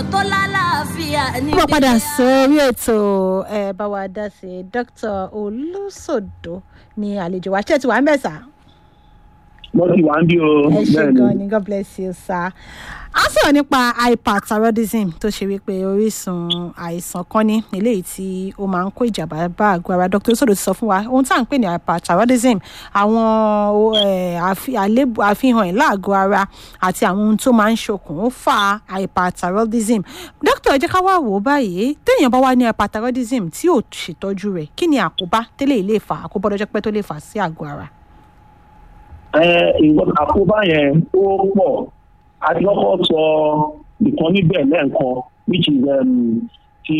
tó lálàáfíà ní. mo padà sórí ètò ẹ bá wa dá sí dr olùsòdò ní àlejò wa ṣé ti wà ń bẹ̀ sá. mo ti wà ń bí o ẹ ṣe bẹ́ẹ̀ gan ni ni god bless you sir. a sọ̀rọ̀ nípa hyperthyroidism tó ṣe wípé orísun àìsàn kan ní eléyìí tí ó máa ń kó ìjàmbá bá àgọ́ ara dr olùsòdò ti sọ fún wa ohun tá à ń pè ní hyperthyroidism àwọn eh, àfi- àléébù- àfihàn ẹ̀ láàgọ́ ara àti àwọn ohun tó máa ń ṣokùn ó fa hyperthyroidism dókítà ẹ jẹ́ ká wá wò ó báyìí téèyàn bá wá ní hyperthyroidism tí ò ṣètọ́jú rẹ̀ kí ni àkóbá tẹ́lẹ̀ ilé ìfà àkóbá ọlọ́jọ́ pẹ́ tó lè fà sí àgọ́ ara. ẹ ìwọ àkóbá yẹn ó pọ̀ àti kọ́kọ́ sọ ìkan níbẹ̀ lẹ́ẹ̀kan which is um, ti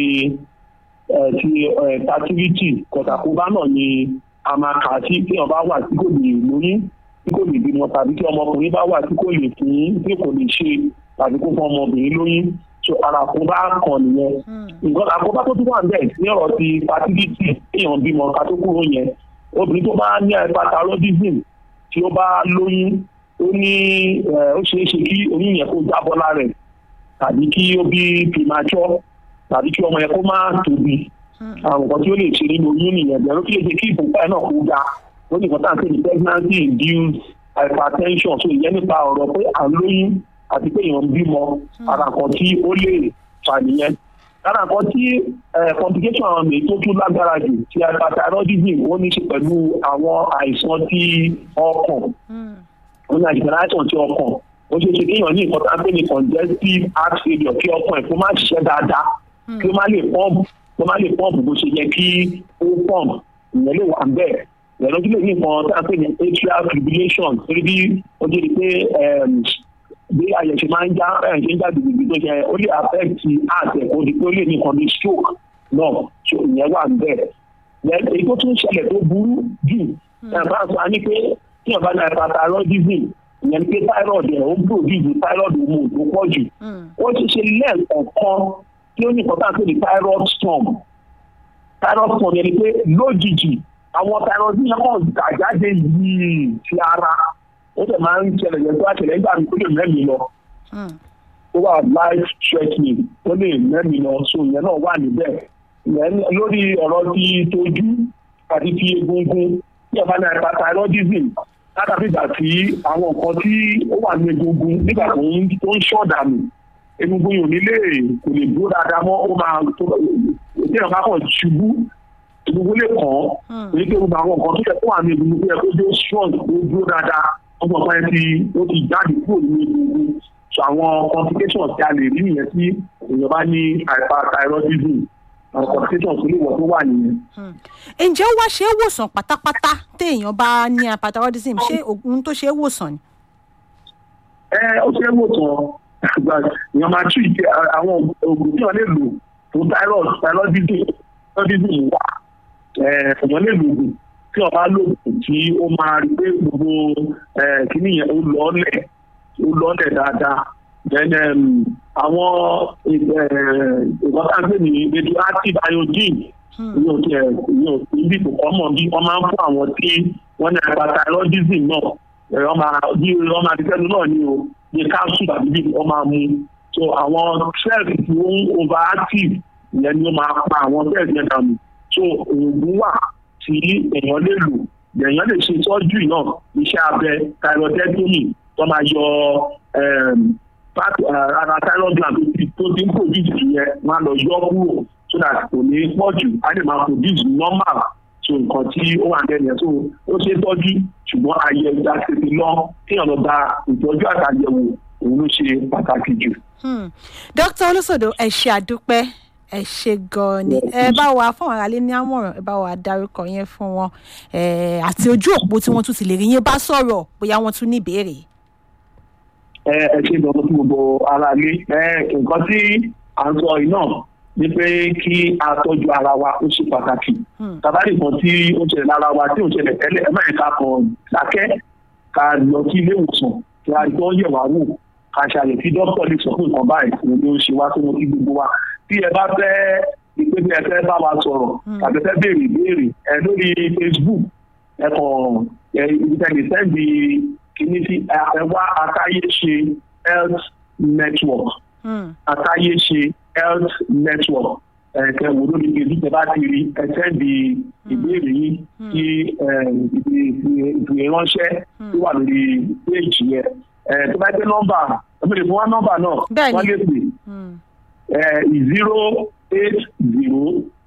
uh, ti uh, fertility kọ̀tàkóbá náà ni a máa kà sí tí ọba wà tí kò lè lóyún tí kò lè bímọ tàbí tí ọmọkùnrin bá wà tí kò lè fún tí kò lè ṣe tàbí kó fún ọmọbìnrin lóyún so ara àkóbá kan nìyẹn nǹkan àkóbá tó tún wà ń bẹ̀ ní ọ̀rọ̀ ti fertility èèyàn bímọ ká tó kúrò yẹn obìnrin tó bá ní hyperthyroidism tí ó bá lóyún ó ní ẹ, ó ṣeé ṣe kí oyún yẹn kó jábọ́ lára ẹ̀ tàbí kí ó bí premature tàbí kí ọmọ yẹn kó má tóbi àwọn nǹkan tí ó lè ṣe nínú oyún nìyẹn bẹ̀rù kí lè ṣe kí ìfúnpá ẹ̀ náà kó ga ó ní nǹkan tá à ń pè ní pregnancy induced hypertension so ìyẹn nípa ọ̀rọ̀ pé à ń lóyún àti pé èèyàn ń bímọ ara nǹkan tí ó lè fà nìyẹn lára nǹkan tí eh, complication àwọn mi tó tún lágbára jù ti hyperthyroidism ó ní í ṣe pẹ̀lú àwọn àìsàn tí ọkàn ó ní àìsàn àìsàn tí ọkàn ó ṣeé ṣe kéèyàn ní nǹkan tá a pè ní congestive heart failure kí ọkàn ẹ̀ kó má ṣiṣẹ́ dáadáa kí ó má lè pọ́ǹpù kí ó má lè pọ́ǹpù bó ṣe yẹ kí ó pọ́ǹpù ìyẹn lè wà bẹ́ẹ̀ ìyẹn ló tún lè ní nǹkan tá a pè ní atrial fibrillation torí bí ó jẹ́ pé em, bí àyẹ̀ṣe máa ń já ẹ̀ ṣe ń já gbìgbì tó ṣe ó lè affect heart ẹ̀ kó di pé ó lè ní nǹkan bí stroke náà so ìyẹn wà bẹ́ẹ̀ Then, èyí tó tún ṣẹlẹ̀ tó burú jù ẹ̀ bá sọ ní pé tí ọba ní hyperthyroidism ìyẹn ni pé thyroid ẹ̀ ó ń produce thyroid hormone tó pọ̀ jù ó ti ṣe lẹ́ẹ̀kọ̀ọ̀kan tí ó ní nǹkan tá à ń pè ní thyroid storm thyroid storm yẹn ni pé lójijì àwọn thyroid yẹn kàn gà jáde yìí sí ara ó sì máa ń ṣẹlẹ̀ yẹn tó àṣẹlẹ̀ nígbà mi tó lè mẹ́mi lọ ó wà life threatening ó lè mẹ́mi lọ so ìyẹn náà wà níbẹ̀ ìyẹn lórí ọ̀rọ̀ ti tójú àti ti egungun tí ọba ní hyperthyroidism látàbí ìgbà tí àwọn nǹkan tí ó wà ní egungun nígbà tó ń tó ń ṣọ̀dànù egungun yòó nílé kò lè dúró dáadáa mọ́ ó máa tó tí ọba kan ṣubú egungun lè kàn án èyí tó gbogbo àwọn nǹkan tó yẹ kó wà ní egungun tó yẹ kó dé strong tó dúró dáadáa wọ́n mọ̀ pé ti ó ti jáde kúrò ní egungun so àwọn complications tí a lè rí nìyẹn tí èèyàn bá ní hyperthyroidism àwọn complications tó lè wọ̀ tó wà nìyẹn. ǹjẹ́ ó wá ṣe é wòsàn pátápátá téèyàn bá ní hyperthyroidism ṣé ohun tó ṣe é wòsàn ni. ẹ ó ṣe é wò tán àgbà èèyàn máa tú ìṣe àwọn oògùn tí wọn lè lò fún thyroid thyroidism thyroidism wà ẹ èèyàn lè lò oògùn tí wọn bá lò tí ó máa rí pé gbogbo ẹ kíní yẹn ó lọ́ọ̀lẹ̀ ó lọ́ọ̀lẹ̀ dáadáa then um, àwọn ìgbọ́tàgbé ní radioactive iodine ní òkè ní òkè ibi kò kọ́ mọ̀ bí wọ́n máa ń fún àwọn tí wọ́n ní hyperthyroidism náà ẹ̀rọ máa bí wọ́n máa ti tẹ́lu náà ní o ní capsule tàbí bí wọ́n máa mú so àwọn cells tí ó ń overactive ìyẹn ni ó máa pa àwọn cells yẹn dànù so oògùn wà tí èèyàn lè lò èèyàn lè ṣe surgery náà iṣẹ́ abẹ thyroidectomy tó máa yọ ara thyroid gland tó ti ń produce yẹn máa lọ yọ kúrò so that kò ní pọ̀ jù á lè máa produce normal so nǹkan tí ó wà lẹ́nu yẹn so ó ṣe é tọ́jú ṣùgbọ́n àyẹ̀wò àti lọ kéèyàn lọ gba ìtọ́jú àtàyẹ̀wò òun ló ṣe pàtàkì jù. dókítà olóṣòdò ẹ ṣe àdúpẹ́ ẹ ṣe gan-an ni ẹ bá wa fún àwọn aráalé ní àmọ̀ràn ẹ bá wa dárúkọ yẹn fún wọn àti ojú òpó tí wọ́n tún ti lè rí yín bá sọ̀rọ̀ bóyá wọ́n tún ní ìbéèrè. ẹ ẹ ṣe ìdánwò fún gbogbo aráalé nǹkan tí à ń sọ yìí náà ni pé kí a tọ́jú ara wa ó ṣe pàtàkì tàbí nǹkan tí ó ń ṣẹlẹ̀ lára wa tí ó ń ṣẹlẹ̀ tẹ́lẹ̀ ẹ má yẹ ká kàn dákẹ́ ká lọ sí ilé ìwòsàn kí a gbọ́ yẹ̀ wá wò ká ṣàyẹ̀ tí dókítà lè sọ fún nǹkan báyìí òun ló ń ṣe wá tó wọn kí gbogbo wa tí ẹ bá fẹ́ ìpè bí ẹ fẹ́ bá wa sọ̀rọ̀ tàbí fẹ́ béèrè ìbéèrè ẹ lórí facebook ẹ kàn ẹ ìtẹ̀lẹ̀ sẹ́ndì kìíní sí ẹ wá akáyé ṣe health network Mm. àtàyèṣe health network ẹ̀kẹ́ wo lórí ibi tí ẹ bá ti rí ẹ̀tẹ́ di ìbéèrè yìí kí ìfìránṣẹ́ tó wà lórí péèjì yẹn ẹ̀ tó bá jẹ́ nọ́mbà ẹ̀mí lè fún wa nọ́mbà náà Bẹ́ẹ̀ni. wọ́n lè pè Mm. zero eight zero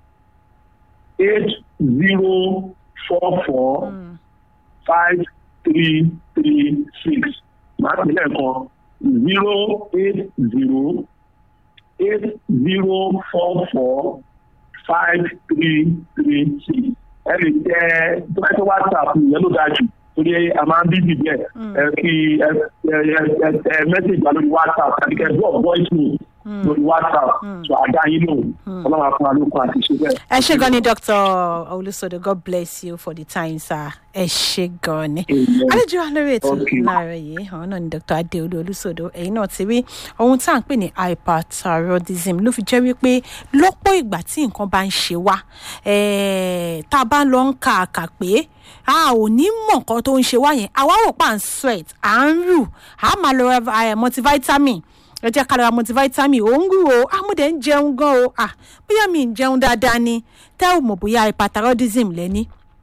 eight zero four four Mm. five three three six máa pè lẹ́ẹ̀kan zero eight zero eight zero four four five three three six ẹ lè tẹ tó bá tẹ whatsapp yẹn ló dájú torí a máa ń bí bíbí ẹ ẹ kí ẹ ẹ ẹ ẹ message wa lórí whatsapp àti kẹ drop voice note lórí whatsapp so àdá yín lò ọlọ́run á fún wa lókun àti ṣe bẹ́ẹ̀. ẹ ṣe gan ni dr olusodo god bless you for the time sir ẹ ṣe gan ni Amen. àlejò wa lórí ètò Okay. láàárọ̀ yìí àwọn náà ni dr adeolu olusodo ẹ̀yin náà ti rí ohun tá à ń pè ní hyperthyroidism ló fi jẹ́ wípé lọ́pọ̀ ìgbà tí nǹkan bá ń ṣe wá eh, tá a bá lọ ń ka àkà pé a ò ní mọ̀ nǹkan tó ń ṣe wá yẹn àwa rò pa à ń sweat à ń rù à máa lọ ra eh, multivitamin ẹ jẹ́ ká lọ ra multivitamin ò ń rú o àmúdẹ ń jẹun gan o ah bóyá mi ń jẹun dáadáa ni tẹ́ ò mọ̀ bóyá hyperthyroidism lẹ́ni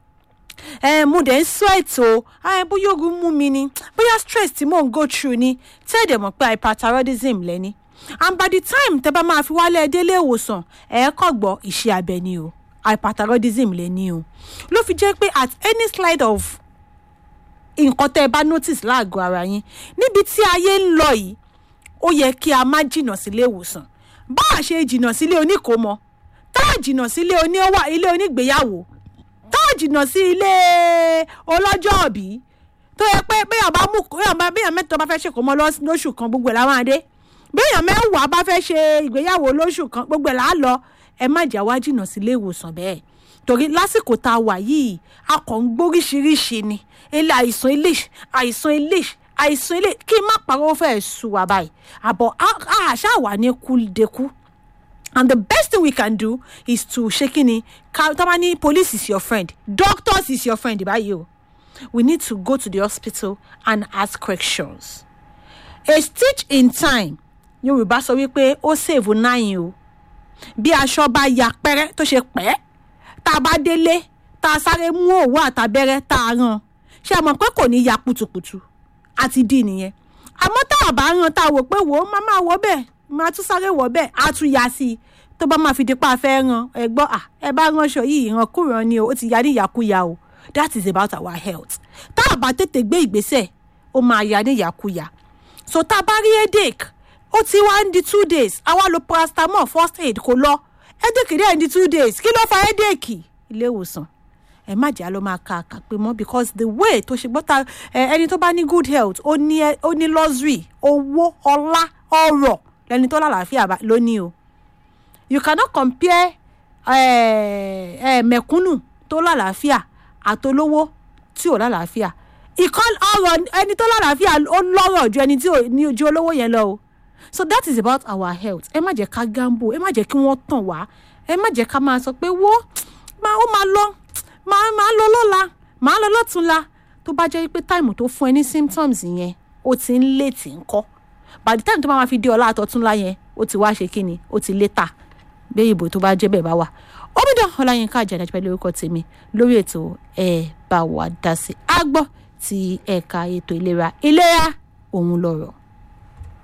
ẹ mo dẹ̀ ń sweat o ẹ bóyá ogun mú mi ni bóyá stress tí mò ń go through ni tẹ́ ẹ̀ dẹ̀ mọ̀ pé hyperthyroidism lẹ́ni and by the time tẹ́ bá máa fi wálé ẹ délé ìwòsàn ẹ kọ́ gbọ́ iṣẹ́ abẹ ni o hyperthyroidism lẹ́ni o ló fi jẹ́ pé at any slide of nǹkan tẹ́ ẹ bá notice láàgọ́ ara yín níbi tí ayé ń lọ yìí ó yẹ kí a má jìnnà sílé ìwòsàn bá a ṣe jìnnà sílé oníkòómọ tá a jìnnà sílé oníwà ilé onígbéyàwó tá a jìnnà sí ilé ọlọ́jọ́ òbí tó yẹ pé béèyàn bá mú béèyàn bá béèyàn mẹ́ta bá fẹ́ ṣe kó mọ́ lọ́s- lóṣù kan gbogbo ẹ̀ láwọn adé béèyàn mẹ́wàá bá fẹ́ ṣe ìgbéyàwó lóṣù kan gbogbo ẹ̀ là á lọ ẹ má jà wá jìnnà sílé ìwòsàn bẹ́ẹ̀ torí lásìkò tá a wà yìí a kàn ń gbóríṣiríṣi ni ilé àìsàn ilé àìsàn ilé àìsàn ilé kí n má parọ́ ó fẹ́ẹ́ sùn wá báyìí àbọ̀ a- a ṣáà wà ní kúldekú and the best thing we can do is to ṣe kí ni ká tá bá ní police is your friend doctors is your friend báyìí o we need to go to the hospital and ask questions a stitch in time yorùbá sọ wípé ó save nine o bí aṣọ bá ya pẹ́rẹ́ tó ṣe pẹ́ tá a bá délé tá a sáré mú òwú àtàbẹ́rẹ́ tá a ràn ṣé a mọ̀ pé kò ní ya putuputu àti dì nìyẹn àmọ́ tá a bá ràn tá a wò pé wò ó má máa wọ bẹ́ẹ̀ máa tún sáré wọ bẹ́ẹ̀ á tún ya sí i tó bá máa fi dípa fẹ́ ràn ẹ gbọ́ à ẹ bá ránṣọ yìí ìrànkúràn ni o ó ti ya ní ìyàkúya o that is about our health tá a bá tètè gbé ìgbésẹ̀ ó máa ya ní ìyàkúya so tá a bá rí headache ó ti wá ń di two days àwa lo paracetamol first aid kò lọ headache dẹ̀ ń di two days kí ló fa headache ilé ìwòsàn ẹ má jà ló máa ka àkàpé mọ́ because the way tó ṣe gbọ́ta ẹ ẹni tó bá ní good health ó ní ẹ- ó ní luxury owó ọlá ọrọ̀ lẹni tó lálàáfíà bá- ló ní o you cannot compare eh, eh, mẹ̀kúnnù tó lálàáfíà àtolówó tí ò lálàáfíà ìkan ọrọ̀ ẹni tó lálàáfíà ó lọ́rọ̀ ju ẹni tí ò ní ojú olówó yẹn lọ o so that is about our health ẹ má jẹ́ ká gambo ẹ má jẹ́ kí wọ́n tàn wá ẹ má jẹ́ ká máa sọ pé wo máa ó máa lọ máa máa lọ lọ́la máa lọ lọ́túnla tó bá jẹ́ pé táìmù tó fún ẹ ní symptoms yẹn ó ti ń lé tí ń kọ́ by the time tó bá máa fi dé ọlá àtọ̀túnla yẹn ó ti wá ṣe kíni ó ti létà bí ìbò tó bá jẹ́ bẹ́ẹ̀ bá wà omidan ọláyínká àjàdá pẹ̀lú orúkọ tèmi lórí ètò ẹ bá wa dá sí agbọ́ ti ẹ̀ka ètò ìlera ìlera òun lọ̀rọ̀.